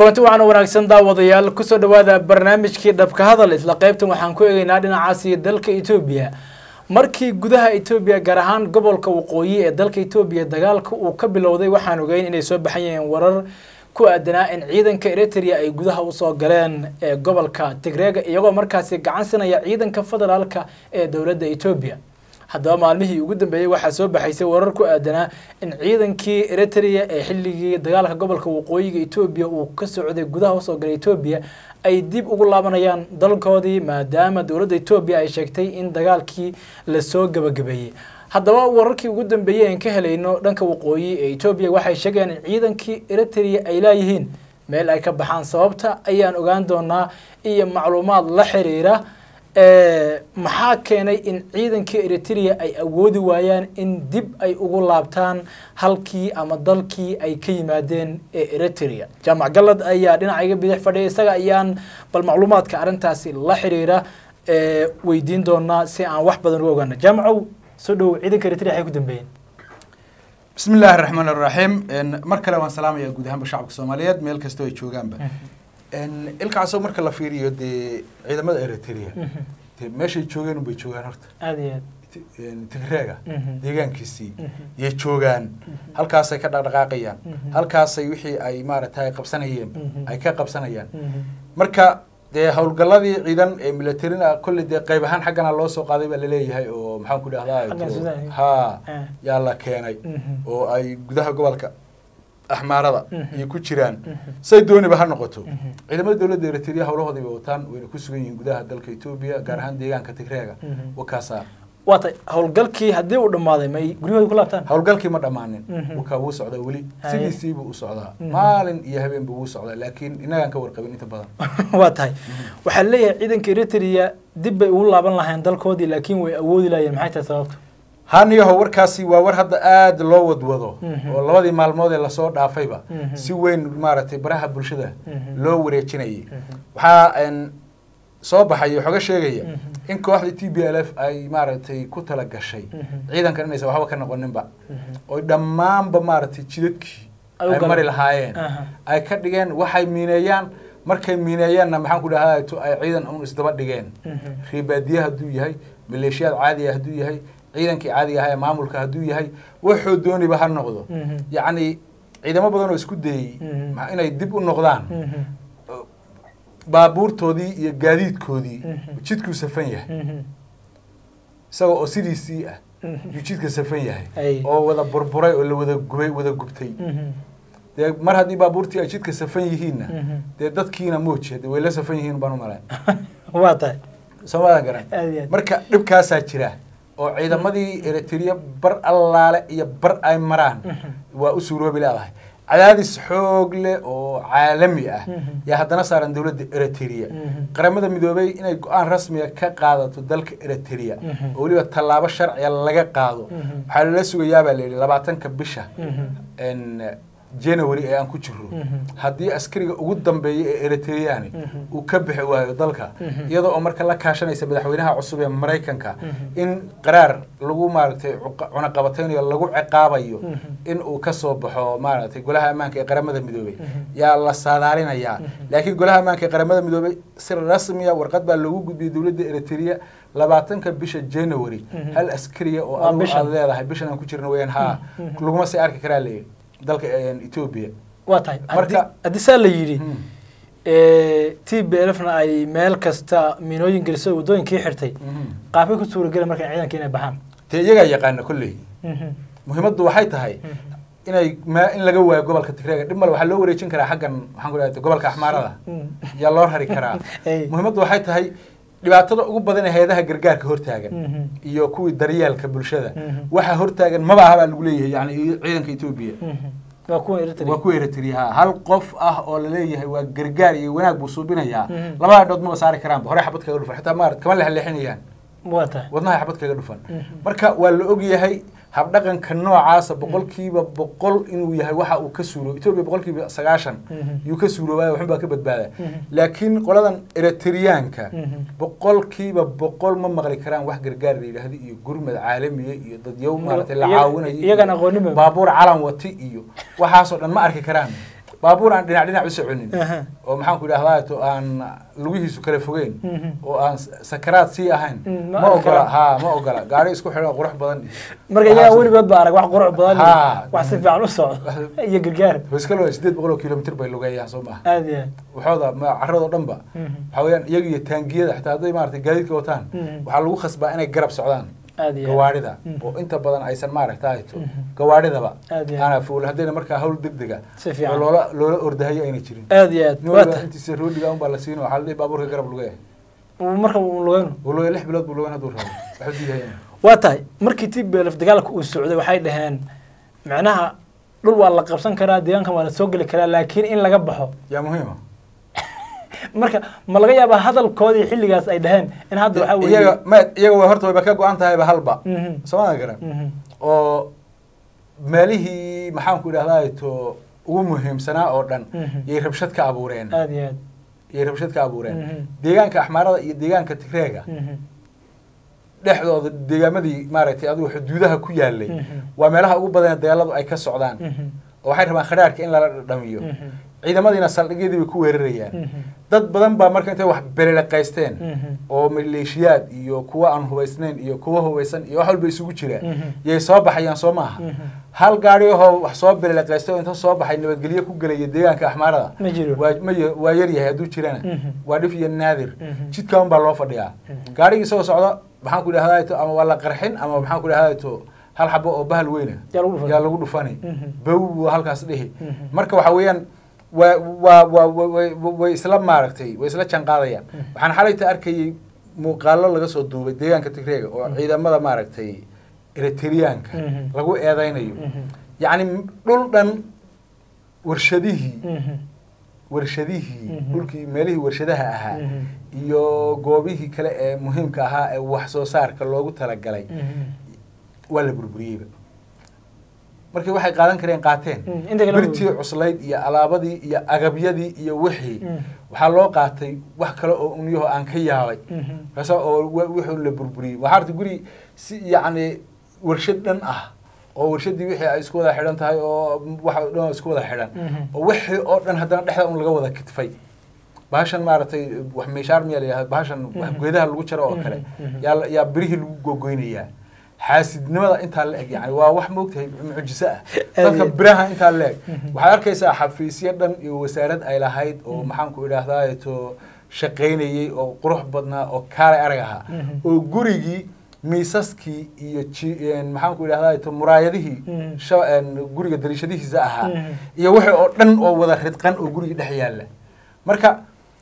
kulanti waxaana wanaagsan daawadayaal kusoo dhawaada barnaamijkii dhabka hadal isla qaybtan waxaan ku eegeynaa dhinacaasi dalka etoobiya markii gudaha etoobiya gaar ahaan gobolka waqooyi ee dalka etoobiya dagaalka uu ka bilowday waxaan ogeyn inay soo baxan yihiin warar ku aadanaa in ciidanka eritrea ay gudaha usoo galeen ee gobolka tigreega iyagoo markaasi gacan sinaya ciidanka federaalka ee dowladda etoobiya haddaba maalmihii ugu dambeeyey waxaa soo baxaysay warar ku aadanaa in ciidankii eritrea ee xilligii dagaalka gobolka waqooyiga etoobiya uu ka socday gudaha usoo galay etoobiya ay dib ugu laabanayaan dalkoodii maadaama dowladda etoobiya ay sheegtay in dagaalkii lasoo gabagabeeyey haddaba wararkii ugu dambeeyey aan ka helayno dhanka waqooyi ee etoobiya waxay sheegayaan in ciidankii eritrea ay laayihiin meel ay ka baxaan sababta ayaan ogaan doonaa iyo macluumaad la xiriira maxaa keenay in ciidankii eritrea ay awoodi waayaan in dib ay ugu laabtaan halkii ama dalkii ay ka yimaadeen ee eritrea jaamac galad ayaa dhinacayga bidix fadhiya isaga ayaan bal macluumaadka arrintaasi la xiriira weydiin doonaa si aan wax badan u ogaano jaamacow soo dhow ciidanka eritrea waxay ku dambeeyeen bismi illaahi raxmaan iraxiim mar kale waan salaamayaa guud ahaanba shacabka soomaaliyeed meel kastoo ay joogaanba ilkaasoo marka la fiiriyo dee ciidamada eritrea de meeshay joogeen unbay joogaan horta aad iyo aad tigreega deegaankiisii yay joogaan halkaasay ka dhaqdhaqaaqayaan halkaasay wixii ay maaragtay qabsanayeen ay ka qabsanayaan marka dee howlgalladii ciidan ee militarina kolley dee qayb ahaan xaggana loo soo qaaday baa laleeyahay oo maxaan ku dhahdaa ha yaa la keenay oo ay gudaha gobolka axmaarada iyo ku jiraan say dooniba ha noqoto ciidamada dowladda eritrea howlahoodii bay wataan wayna ku sugan yihiin gudaha dalka etoobiya gaar ahaan deegaanka tigreega wakaasaa waata howlgalkii haddii uu dhammaaday may guryahooda ku laabtaan howlgalkii ma dhammaanin wakaa wuu socdaa weli sidiisiibuu u socdaa maalin iyo habeenba wuu socdaa laakiin innagaan ka warqabin inta badan waa tahay waxaa leeyahay ciidanka eritrea dib bay ugu laaban lahayn dalkoodii laakiin way awoodi laayeen maxay tahay sababtu haniyaho warkaasi waa war hadda aada loo wadwado oo labadii maalmood ee lasoo dhaafayba si weyn maaragtay baraha bulshada loo wareejinayay waxaa soo baxay xoga sheegaya in kooxda t b l f ay maaragtay ku tala gashay ciidankan inaysan waxba ka noqoninba oy dhammaanba maaragtay jidadkii ay mari lahaayeen ay ka dhigeen waxay miineeyaan markay miineeyaanna maxaan ku dhahaa ay ciidan un isdaba dhigeen riibaadiye hadduu yahay maleeshiyaad caadiya hadduu yahay ciidankii caadiga ahaa ee maamulka hadduu yahay wuxuu dooniba ha noqdo yacni ciidamo badan oo isku dayey inay dib u noqdaan baabuurtoodii iyo gaadiidkoodii jidkuu safan yahay isaga oo sidiisii ah yuu jidka safan yahay oo wada burburay oo la wada gubay wada gubtay dee mar haddii baabuurtii ay jidka safan yihiinna dee dadkiina mooji de way la safan yihiin baan u malay waa tahay soomaadan garan marka dhibkaasaa jira oo ciidamadii eritrea bar allaale iyo bar ay maraan waa u suuroobi leedahay cadaadis xoog leh oo caalami ah yaa haddana saaran dowladda eritrea qaramada midoobay inay go-aan rasmiga ka qaadato dalka eritrea oo weliba tallaabo sharciga laga qaado waxaa lala sugayaabaa layidhi labaatanka bisha january ee aan ku jiro haddii askariga ugu dambeeya ee eritreani uu ka bixi waayo dalka iyadoo oo marka la kaashanaysa madaxweynaha cusub ee maraykanka in qaraar lagu maaragtay cunaqabataynayo lagu ciqaabayo in uu kasoo baxo maaragtay golaha ammaanka ee qaramada midoobey yaa la saadaalinayaa laakiin golaha ammaanka ee qaramada midoobey si rasmiya warqad baa loogu gudbiyey dowladda eritrea labaatanka bisha january hal askariya oo aad leedahay bishan aan ku jirna weyaan haa laguma sii arki karaa leeyahy dalka etoobiya waa tahay haddii saa la yidhi t b lfna ay meel kasta miinooyin geliso waddooyinkii xirtay qaabkay ku suuragela marka ciidanka inay baxaan dee iyagaa yaqaana kolley muhiimaddu waxay tahay inay ma in laga waayo gobolka tigreega dhib male waxaa loo wareejin karaa xaggan waxaan ku dhahay gobolka axmaarada yaa loo rari karaa muhiimaddu waxay tahay dhibaatada ugu badan ee hay-adaha gargaarka hortaagan iyo kuwii daryeelka bulshada waxaa hortaagan maba aha baa lagu leeyahay yani ciidanka etoobiya waa kuwa eritrea waa kuwa eritrea ha hal qof ah oo laleeyahay waa gargaar iyo wanaag buu suubinayaa labada dhood maba saari karaanba hore xabad kaga dhufan xitaa maarad kama lexleexinayaan waa tahay wadnaha xabad kaga dhufan marka waa la og yahay habdhaqanka noocaasa boqolkiiba boqol inuu yahay waxa uu ka suuro etoobiya boqolkiiba sagaashan yuu ka suuroobaya waxun baa ka badbaada laakiin qoladan eritreyaanka boqolkiiba boqol ma maqli karaan wax gargaar la yidhaahdo iyo gurmad caalamiya iyo dadyow maaragtay la caawinayo iyagan aqoonima baabuur calan wati iyo waxaasoo dhan ma arki karaan baabuur aan dhinac dhinac u soconin Aha. oo maxaan ku idhahdaa to aan lugihiisu kala fogeyn Mhm. oo aan s- sakaraad sii ahayn Mm, ma ma arki ogola karaan. ha ma ogola gaari isku xidhan qurux badan marka Waxaas- iyaga weligood ba arag wax qurux badan iyo Ha. wax si fiican u socdo iyo gargaar iska loo sideed boqol oo kilomitr bay lugeeyaan soo maaha aad iyo aad waxooda ma- carradoo dhan ba Mhm. waxaa weeyaan iyaga iyo taangiyada xitaa hadday maaragtay gaadiidka wataan Mhm. waxaa lagu khasbaa inay garab socdaan aad iyo aad gawaarida Mhm. oo inta badan aysan maaragtay to Mhm. gawaaridaba Aad iyo aad. aana fuul haddayna markaa hawl degdega Si fiican. oo loola loola ordahayo ayna jirin aad iyo aad nin waa waliba tahay intiisa roodiga unbaa la siino waxaa la dhihi baabuurka garab lugeeya Uu marka uu lugayno wuu lugeeya lix bilood buu lugeyn hadduu rabo waxu diidaya waa tahay markii tblf dagaalka uu socday waxay dhaheen macnaha dhul waa la qabsan karaa deegaankan waa la soo geli karaa laakiin in laga baxo yaa muhiima marka ma laga yaabaa hadalkoodii xilligaas ay dhaheen in hadda waxaa weeye iyaga ma iyaga way horta wayba ka go-an tahayba halba Mhm. soomaalia garan Mhm. oo meelihii maxaanku idhahdaa to ugu muhiimsanaa oo dhan Mhm. yay rabshad ka abuureen aad iyo aad yay rabshad ka abuureen Mhm. deegaanka axmaarada iyo deegaanka tigreega Mhm. dhexdooda deegaamadii maaragtay adigu xuduudaha ku yaalay Mhm. waa meelaha ugu badan dagaaladu ay ka socdaan Mhm. oo waxay rabaan khadhaarhka in lala dhamiyo Mhm. ciidamadiina saldhigyadii bay ku weerarayaan Mhm. dad badan baa marka intay wax beleleqaysteen Mhm. oo maleeshiyaad iyo kuwa aan hubaysnayn iyo kuwa hubaysan iyo wax walba isugu jira Mhm. yay soo baxayaan soo maaha Mhm. hal gaari ahoo wax soo beleleqaystay oo inta soo baxay nabadgelyo ku gelaya deegaanka axmaarada ma jiro waa ma y- waa yar yahay hadduu jirana Mhm. waa dhif iyo naadir Mhm. jidka un baa loo fadhiyaa Mhm. gaarigii isagoo socda maxaan ku idhahdaa to ama waa la qarxin ama maxaan ku idhahdaa to hal xabo oo bahal weyna yaa lagu dhufan yaa lagu dhufani Mhm. bow buu halkaas dhihi Mhm. marka waxa weeyaan waa waa waa wa- way- way isla maaragtay way isla janqaadayaan waxaan xalayta arkayay muuqaalo laga soo duubay deegaanka tigreega oo ciidamada maaragtay eritreanka Mhm. lagu eedeynayo Mhm. yacni dhul dhan warshadihii Mhm. warshadihii Mhm. dhulkii meelihii warshadaha ahaa Mhm. iyo goobihii kale ee muhiimka ahaa ee wax soo saarka loogu talagalay Mhm. waa la burburiyeyba markii waxay qaadan kareen qaateen Mm, inta kale birtii cuslayd iyo alaabadii iyo agabyadii iyo wixii Mm. waxaa loo qaatay wax kale oo unyaho aan ka yaabay Mhm. kaasa oo wa- wuxuu la burburiyey waxaa arta guri si yacni warshad dhan ah oo warshadii wixii ay isku wada xidhan tahay oo waxa oo dhan oo isku wada xidhan Mhm. oo wixii oo dhan haddana dhexda un laga wada kitfay bahashan maaragtay wax meeshaar miyaa la yihahda bahashan wax Mhm. geedaha lagu jaro oo kale Mhm, mhm. yaa la- yaa birihii lagu gogoynayaa xaasidnimada intaa la eg yani waa wax moogtahay mucjiso ah dadka Aye. biraha intaa la eg Mhm. waxaad arkaysaa xafiisyo dhan iyo wasaarad ay lahayd oo maxaanku idhaahdaa to shaqaynayey oo qurux badnaa oo kaalay arag ahaa Mhm. oo gurigii miisaskii iyo ji- een, maxaanku idhahdaa to muraayadihii Mhm. sha- een, guriga dariishadihiisa ahaa Mhm. iyo wixii oo dhan oo wada ridqan oo guriga dhex yaalla marka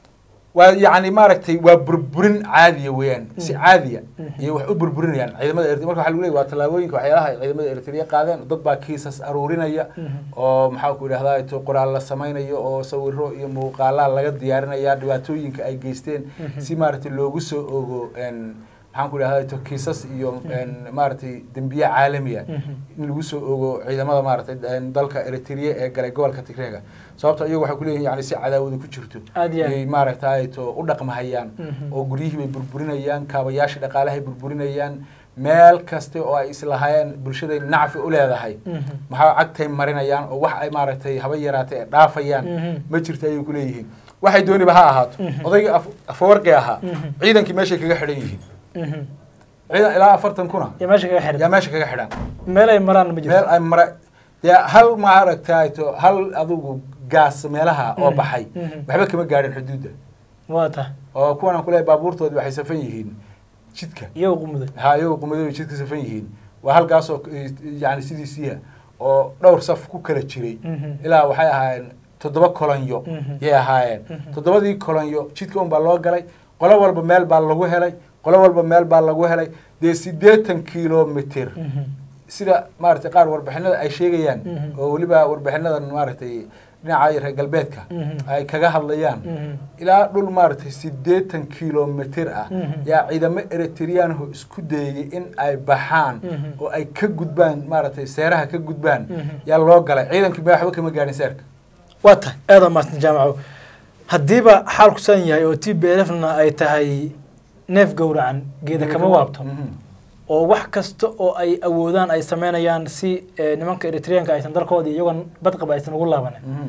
waa yacni maaragtay waa burburin caadiya weeyaan si Mhm. caadiya Mhm. iyo wax u burburinayaan ciidamada eritrea marka waxa lagu leeyahy waa tallaabooyinka waxyaalaha ay ciidamada eritrea qaadeen dad baa kiisas aruurinaya Mhm. oo maxaa ku idhahdaa to qoraal la samaynayo oo sawiro iyo muuqaalaa laga diyaarinaya dhibaatooyinka ay geysteen Mhm. si maaragtay loogu soo ogo een, maxaan ku idhahdaa to kiisas iyo een, maaragtay dembiye caalamiya Mhm. in lagu soo ogo ciidamada maaragtay een, dalka eritrea ee galay gobolka tigreega sababto iyagu waxay kuleeyihin yani si cadaawada ku jirto Aad iyo aad. yay maaragtay to u dhaqmahayaan Mhm. oo guryihii bay burburinayaan kaabayaasha dhaqaalahay burburinayaan meel kaste oo ay islahaayeen bulshaday nacfi u leedahay Mhm. maxaa cagtay marinayaan oo wax ay maaragtay haba yaraatay ay dhaafayaan Mhm. ma jirto ayay kuleeyihiin waxay dooniba ha ahaato Mhm. odaygii af- afawarqi ahaa Mhm. ciidankii meeshay kaga xidhan yihiin Mhm. ciidan ilaa afartan kuna yaa meesha kaga yaa xiran meesha kaga xidhan meel ay maraan ma jirto meel ay mara dee hal maaragtay to hal adigu gaas meelaha oo Mhm. baxay Mhm. waxba kama gaadhin xuduudda waa ta oo kuwan aan kuleeyahay baabuurtoodii waxay safan yihiin jidka iyagoo qumuday ha iyagoo qumadooda jidka safan yihiin waa halkaasoo eh, yani sidiisiiya oo dhowr saf ku kala jiray Mhm. ilaa waxay ahaayeen toddoba kolonyo Mhm. yay ahaayeen Mhm. toddobadii kolonyo jidka un baa loo galay qolo walba meel baa lagu helay qolo walba meel baa lagu helay dee siddeetan kilomitr Mhm. sida maaragtay qaar warbixinada ay sheegayaan Mhm. oo weliba warbixinadan maaragtay dhinaca reer galbeedka Mhm. ay kaga hadlayaan Mhm. ilaa dhul maaragtay siddeetan kilomitr ah Mhm. yaa ciidamo eritreanho isku dayay in ay baxaan Mhm. oo ay ka gudbaan maaragtay seeraha ka gudbaan Mhm. yaa loo galay ciidankii ma waxba kama gaadhin seerka waa tahay aad aa mahadsan jaamaco haddiiba xaalku san yahay oo t b lfna ay tahay neef gowracan geeda kama waabto Mhm. oo wax kasta oo ay awoodaan ay sameynayaan si eh, nimanka eritreanka aysan dalkoodii iyagoon badqaba aysan ugu laabanin Mhm.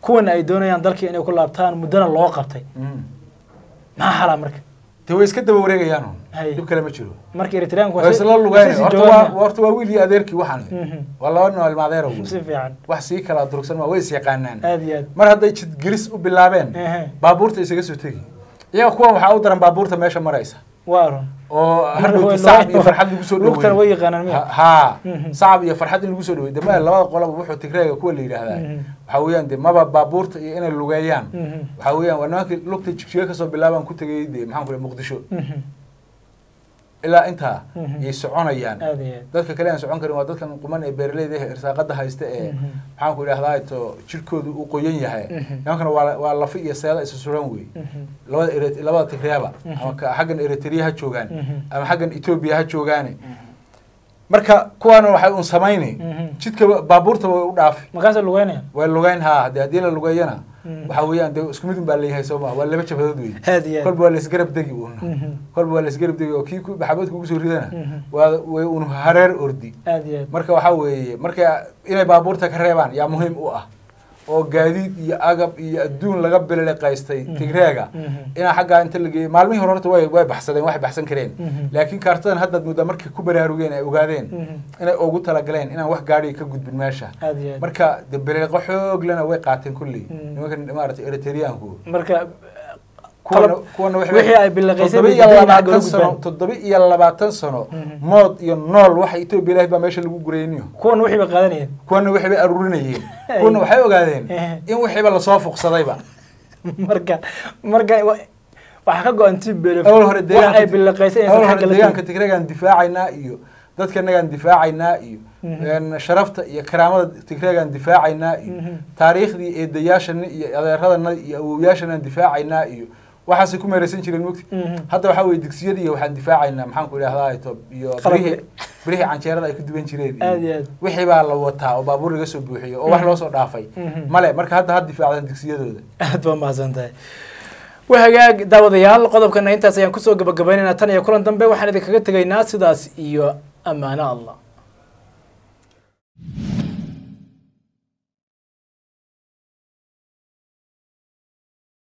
kuwana ay doonayaan dalkii inay ku laabtaan muddana loo qabtay Mm. maxaa xalaa marka dee way iska daba wareegayaan un. Hay. dhib kale ma jiro marka eritreanku way isla lugeyn horta waa horta waa wiil iyo adeerkii waxaan Mhm. waa laba nin oo ilma adeer si fiican wax sii kala durugsan ma way is yaqaanaan aad iyo aad mar hadday jidgelis u bilaabeen Ehe. baabuurta isaga soo tegi iyaga kuwan waxaa u daran baabuurta meesha maraysa waa run oo Marka hadhowti way sacab loo- iyo farxad lagu soo lugtana way dhaweeyo yaqaanaan miya haa Mhm. sacab iyo farxad in lagu soo dhaweeyo dama labada qolaba wuxuu tigreega kuwa la yidhaahdaa Mhm. waxaa weeyaan de maba baabuurta iyo inay lugeeyaan Mhm. waxaa weeyaan waa nimankii lugta jigjiga kasoo bilaabaan ku tegay de maxaan ku dhahay muqdisho Mhm. ilaa intaa Mhm. yay soconayaan aad iyo aad dadka kale aan socon karin waa dadkan quman ee beeraleyda ee irsaaqada haysta ee Mhm. maxaan ku idhahdaa to jirkoodu uu qoyan yahay Mhm. nimankana waa waa lafi iyo seeda isu suran wey Mhm. labada ere- labada tigreeba Mhm. ama ka- xaggan eritrea ha joogaan Mhm. ama xaggan etoobiya ha joogaane marka kuwaana waxay un samayni Mhm. jidka baabuurta way u dhaafi markaasay lugeynayaan way lugeyn haa haddii haddii la lugeeyana Mhm. waxaa weeyaan dee isku mid un baa leeyahay soo maa waa laba jabadood wey aad iyo aad kolba waa la isgarab degi un Mhm. kolba waa la isgarab degi oo kii ku- maxamed kugu soo ridana Mhm. waa way un hareer ordi aad iyo aad marka waxaa weeye marka inay baabuurta ka reebaan yaa muhiim u ah oo gaadiid iyo agab iyo adduun laga biliqaystay Mhm. tigreega Mhm. inaa xaggaa inta la geeyey maalmihii hore horta way way baxsadeen waxay baxsan kareen Mhm. laakiin kaartadan haddaad muddaa markay ku baraarugeen ay ogaadeen Mhm. inay ugu talagaleen inaan wax gaadhiga ka gudbin meesha aad iyo aad marka de biliqo xoog lena way qaateen kulley Mhm. nimankan maaragtay eritreanku marka kuwana qalab- kuwana waxay- wixii ay biliqaysay toddoba bay iyo diideen inay labaatan xagga sano u toddoba iyo labaatan sano Mhm. mood iyo nool waxa etoobiya ilahay baa meesha lagu gurayniyo kuwan wixii bay qaadanayeen kuwana waxay bay aruurinayeen kuwana waxay ogaadeen Eh. in wixiiba lasoo fuqsadayba marka marka wa- waxaa ka go-an tii belef awal hore wax ay biliqaysay inaysan awal hore xagga la deegaanka tegin tigreegaan difaacaynaa iyo dadkanagaan difaacaynaa iyo Mhm. een, sharafta iyo karaamada tigreegaan difaacaynaa iyo Mhm. taariikhdii eedayaashana iyo adeeradana iyo awowyaashanaan difaacaynaa iyo waxaasay ku meeraysan jireen mogti Mhm. hadda waxaa weye digsiyadii iyo waxaan difaacaynaa maxaan ku idhahdaa to iyo Qalabka. birihii birihii canjeerada ay ku duwan jireen Aad iyo aad. wixii baa la wataa oo baabuur laga soo buuxiyo oo wax Mhm. loo soo dhaafay Mhm. male marka hadda had difaacdaan digsiyadooda aad baa mahadsan tahay waa hagaag daawadayaal qodobkana intaas ayaan kusoo gabagabaynaynaa tan iyo kulan dambe waxaan idinkaga tegaynaa sidaas iyo ammaano allah